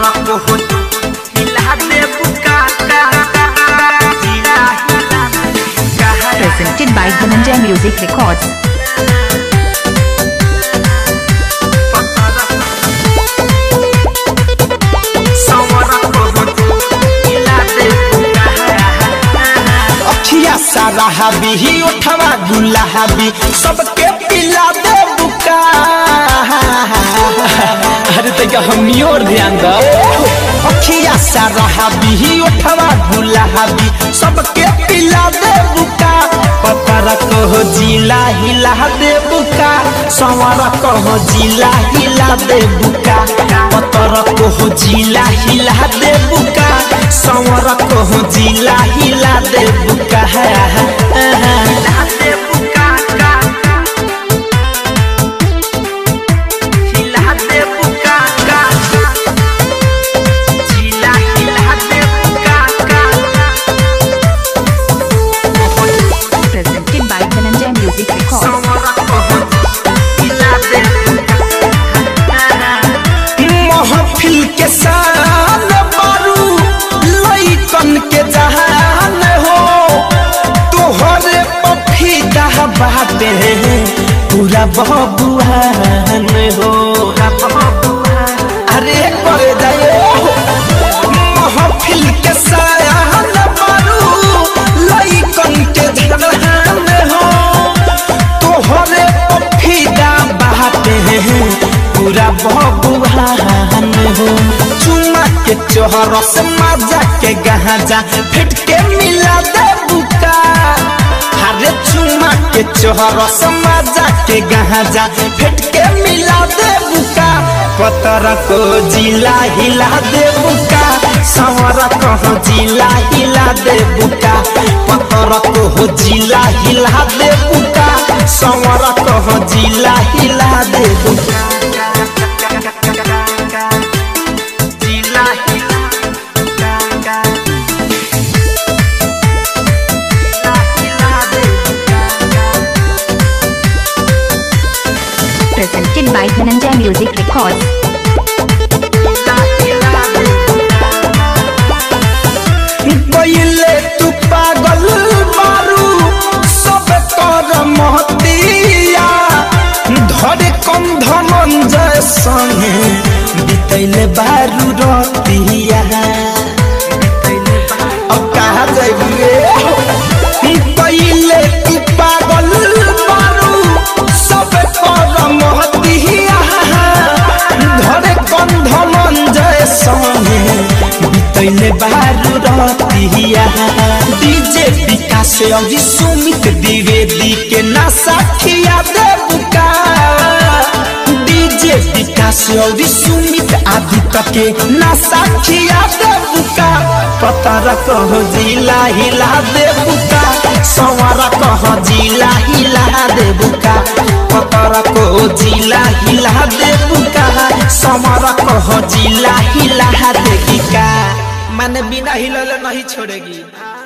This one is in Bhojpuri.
को हिला दे बुका का जिला हिला कहा Presented by Dhananjay Music Records. अखिया सारा हबी ही उठवा गुला हबी सबके पिला दे बुका अरे तैका हमनी और ध्यान दो अखिया सारा हबी ही उठवा गुला हबी सबके पिला दे बुका पतर कहो जिला हिला दे बुका संवर कहो जिला हिला दे बुका पतर कहो जिला हिला दे बुका संवर कहो जिला हिला दे बुका Presented by Dhananjay Music Records. महफिल के शान बारू लइकन के जहान हो तोहरे पफीदा बाटे पूरा बबुआन हो अरे कर जाए महफिल के शान बारू लइकन के जहान हो तोहरे पफीदा बाटे पूरा बबुआन हो चुमा के चोहर से मजा के गहाजा फिट के मिला दे बुका हरे चुमा के चोहर से मजा के गहाजा फिट के मिला दे बुका पतर को जिला हिला दे बुका संवर को जिला हिला दे बुका पतर को जिला हिला दे बुका संवर को जिला हिला दे बुका Presented by Dhananjay Music Records. पहिले तू पागल मारू सब कर महतिया धरे कम धनंजय संगे बितैले बारू रतिया अब कहा जाइबे पहिले तू पागल मारू सब कर महतिया धरे कम धनंजय संगे बितैले बारू रतिया डीजे विकास अभी सुमित द्विवेदी के ना साखिया दे बुका डीजे विकास अभी सुमित आदित्य के ना साखिया दे बुका पतर कहो जिला हिला दे बुका संवरा कहो जिला हिला दे बुका पतर को जिला हिला दे बुका समर कहो जिला हिला दे बुका माने बिना हिलले नहीं छोड़ेगी